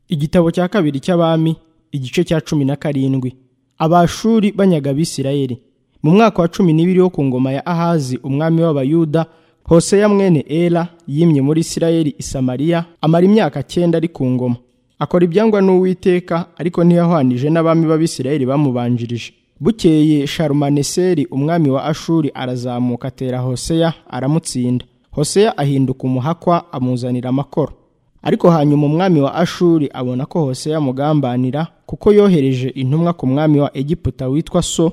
igitabo cya kabiri cy'abami igice cya cumi na karindwi abashuri banyaga abisirayeli mu mwaka wa cumi n'ibiri wo ku ngoma ya ahazi umwami w'abayuda hoseya mwene era yimye muri isirayeli i samariya amara imyaka cyenda ari ku ngoma akora ibyangwa n'uwiteka ariko ntiyahwanije n'abami b'abisirayeli bamubanjirije bukeye sharumaneseri umwami wa ashuri arazamuka atera hoseya aramutsinda hoseya ahinduka umuhakwa amuzanira amakoro ariko hanyuma umwami wa ashuri abona ko hoseya amugambanira kuko yohereje intumwa ku mwami wa egiputa witwa so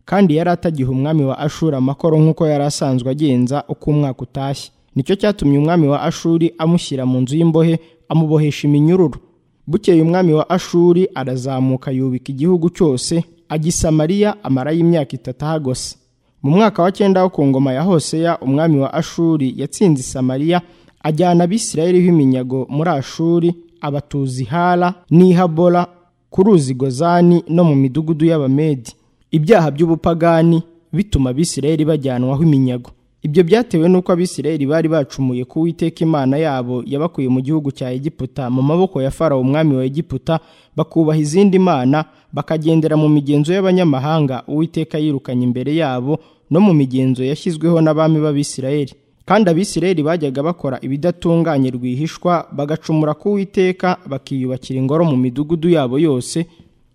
kandi yari atagiha umwami wa ashuri amakoro nk'uko yari asanzwe agenza uko umwaka utashye nicyo cyatumye umwami wa ashuri amushyira mu nzu y'imbohe amubohesha iminyururu bukeye umwami wa ashuri arazamuka yubika igihugu cyose agisamariya amarayo imyaka itatu ahagose mu mwaka wa cyenda wo ku ngoma ya hoseya umwami wa ashuri yatsinze isamariya ajyana abisirayeli b'iminyago muri ashuri abatuza ihara n'ihabora ku ruzi gozani no mu midugudu y'abamedi ibyaha by'ubupagani bituma abisirayeli bajyanwaho iminyago ibyo byatewe n'uko abisirayeli bari bacumuye ku witeka imana yabo yabakuye mu gihugu cya egiputa mu maboko ya farawo umwami wa egiputa bakubaha izindi mana bakagendera mu migenzo y'abanyamahanga uwiteka yirukanye imbere yabo no mu migenzo yashyizweho n'abami b'abisirayeli kandi abisirayeli bajyaga bakora ibidatunganye rwihishwa bagacumura ku witeka bakiyubakira ingoro mu midugudu yabo yose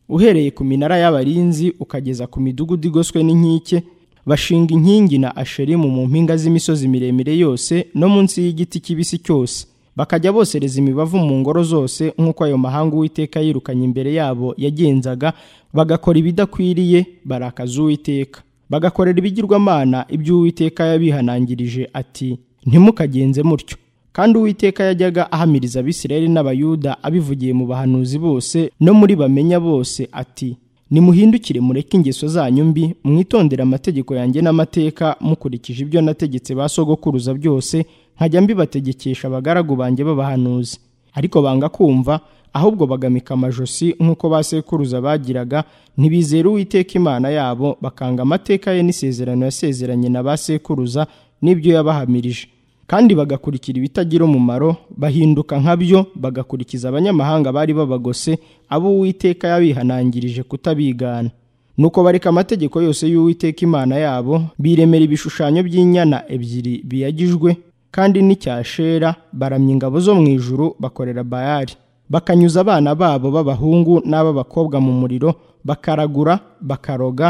uhereye ku minara y'abarinzi ukageza ku midugudu igoswe n'inkike bashinga inkingi na asherimu mu mpinga z'imisozi miremire yose no munsi y'igiti kibisi cyose bakajya bosereza imibavu mu ngoro zose nk'uko ayo mahanga uwiteka yirukanye imbere yabo yagenzaga bagakora ibidakwiriye barakaza uwiteka bagakorera ibigirwamana ibyo uwiteka yabihanangirije ati ntimukagenze mutyo kandi uwiteka yajyaga ahamiriza abisirayeli n'abayuda abivugiye mu bahanuzi bose no muri bamenya bose ati nimuhindukire mureke ingeso zanyu mbi mwitondere amategeko yanjye n'amateka mukurikije ibyo nategetse ba sogokuruza byose nkajya mbibategekesha abagaragu banjye b'abahanuzi ariko banga kumva ahubwo bagamika amajosi nk'uko ba sekuruza bagiraga ntibizere uwiteka imana yabo bakanga amateka ye n'isezerano yasezeranye na ba sekuruza n'ibyo yabahamirije kandi bagakurikira ibitagira umumaro bahinduka nka byo bagakurikiza abanyamahanga bari babagose abo uwiteka yabihanangirije kutabigana nuko bareka amategeko yose y'uwiteka imana yabo biremera ibishushanyo by'inyana ebyiri biyagijwe kandi n'icyashera baramya ingabo zo mu ijuru bakorera bayari bakanyuza abana babo b'abahungu n'ab'abakobwa mu muriro bakaragura bakaroga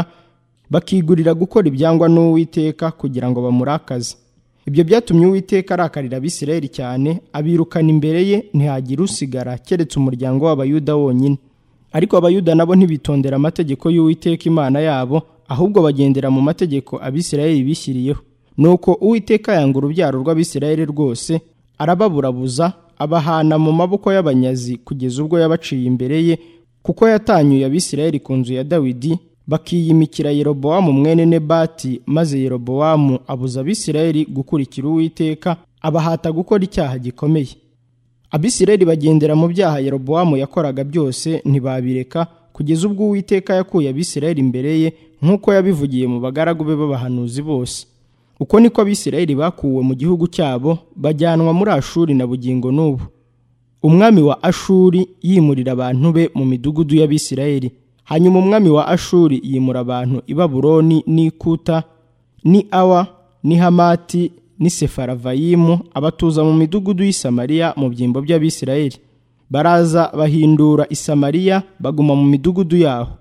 bakigurira gukora ibyangwa n'uwiteka kugira ngo bamurakaze ibyo byatumye uwiteka arakarira abisirayeli cyane abirukana imbere ye ntihagire usigara keretse umuryango w'abayuda wonyine ariko abayuda nabo ntibitondera amategeko y'uwiteka imana yabo ahubwo bagendera mu mategeko abisirayeli bishyiriyeho nuko uwiteka yanga urubyaro rw'abisirayeli rwose arababurabuza abahana mu maboko y'abanyazi kugeza ubwo yabaciye imbere ye kuko yatanyuye abisirayeli ku nzu ya dawidi bakiyimikira yerobowamu mwene nebati maze yerobowamu abuza abisirayeli gukurikira uwiteka abahata gukora icyaha gikomeye abisirayeli bagendera mu byaha yerobowamu yakoraga byose ntibabireka kugeza ubwo uwiteka yakuye abisirayeli imbere ye nk'uko yabivugiye mu bagaragu be b'abahanuzi bose uko niko abisirayeli bakuwe mu gihugu cyabo bajyanwa muri ashuri na bugingo n'ubu umwami wa ashuri yimurira abantu be mu midugudu y'abisirayeli hanyuma umwami wa ashuri yimura abantu i baburoni n'ikuta ni awa ni hamati ni sefaravayimu abatuza mu midugudu y'isamariya mu byimbo by'abisirayeli baraza bahindura isamariya baguma mu midugudu yaho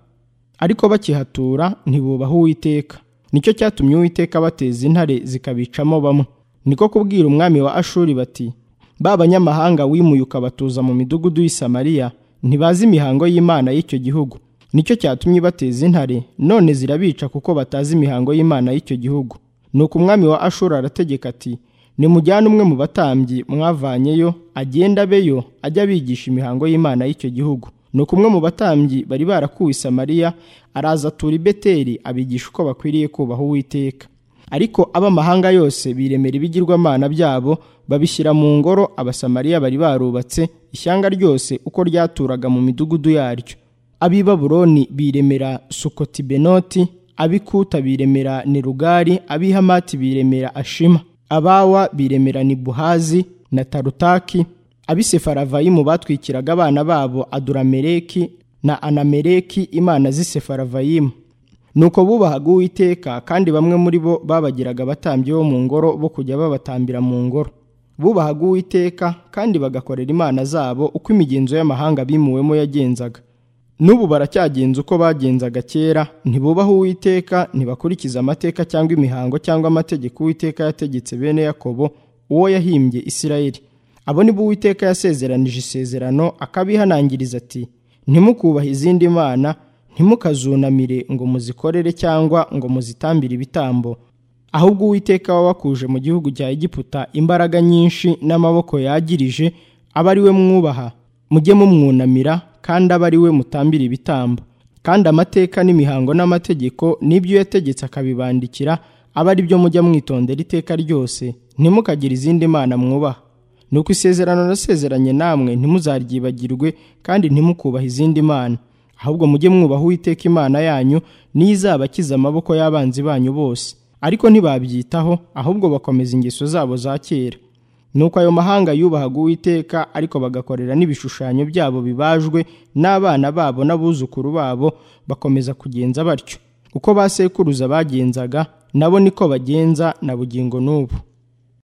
ariko bakihatura ntibubaha uwiteka nicyo cyatumye uwiteka bateza intare zikabicamo bamwe niko kubwira umwami wa ashuri bati ba banyamahanga wimuye ukabatuza mu midugudu y'isamariya ntibazi imihango y'imana y'icyo gihugu nicyo cyatumye bateza intare none zirabica kuko batazi imihango y'imana y'icyo gihugu nuko umwami wa ashuri arategeka ati nimujyane umwe mu batambyi mwavanyeyo agenda abeyo ajya abigisha imihango y'imana y'icyo gihugu nuko umwe mu batambyi bari barakuwe samariya araza atura i beteri abigisha uko bakwiriye kubaha uwiteka ariko ab'amahanga yose biremera ibigirwamana byabo babishyira mu ngoro abasamariya bari barubatse ishyanga ryose uko ryaturaga mu midugudu yaryo ab'i baburoni biremera sukoti benoti ab'ikuta biremera nerugari ab'i hamati biremera ashima abawa biremera nibuhazi na tarutaki abisefaravayimu batwikiraga abana babo aduramereki na anamereki imana z'isefaravayimu nuko bubahaga uwiteka kandi bamwe muri bo babagiraga abatambyi bo mu ngoro bo kujya babatambira mu ngoro bubahaga uwiteka kandi bagakorera imana zabo uko imigenzo y'amahanga bimuwemo yagenzaga n'ubu baracyagenza uko bagenzaga kera ntibubaha uwiteka ntibakurikiza amateka cyangwa imihango cyangwa amategeko uwiteka yategetse bene yakobo uwo yahimbye isirayeli abo ni bo uwiteka yasezeranije isezerano akabihanangiriza ati ntimukubahe izindi mana ntimukazunamire ngo muzikorere cyangwa ngo muzitambire ibitambo ahubwo uwiteka wabakuje mu gihugu cya egiputa imbaraga nyinshi n'amaboko yagirije aba ari we mwubaha mujye mumwunamira kandi aba ari we mutambira ibitambo kandi amateka n'imihango n'amategeko n'ibyo yategetse akabibandikira aba ari byo mujya mwitondera iteka ryose ntimukagire izindi mana mwubaha nuko isezerano nasezeranye namwe ntimuzaryibagirwe kandi ntimukubaha izindi mana ahubwo mujye mwubaha uwiteka imana yanyu niyo izabakiza amaboko y'abanzi banyu bose ariko ntibabyitaho ahubwo bakomeza ingeso zabo za kera nuko ayo mahanga yubahaga uwiteka ariko bagakorera n'ibishushanyo byabo bibajwe n'abana babo n'abuzukuru babo bakomeza kugenza batyo uko ba sekuruza bagenzaga nabo niko bagenza na bugingo n'ubu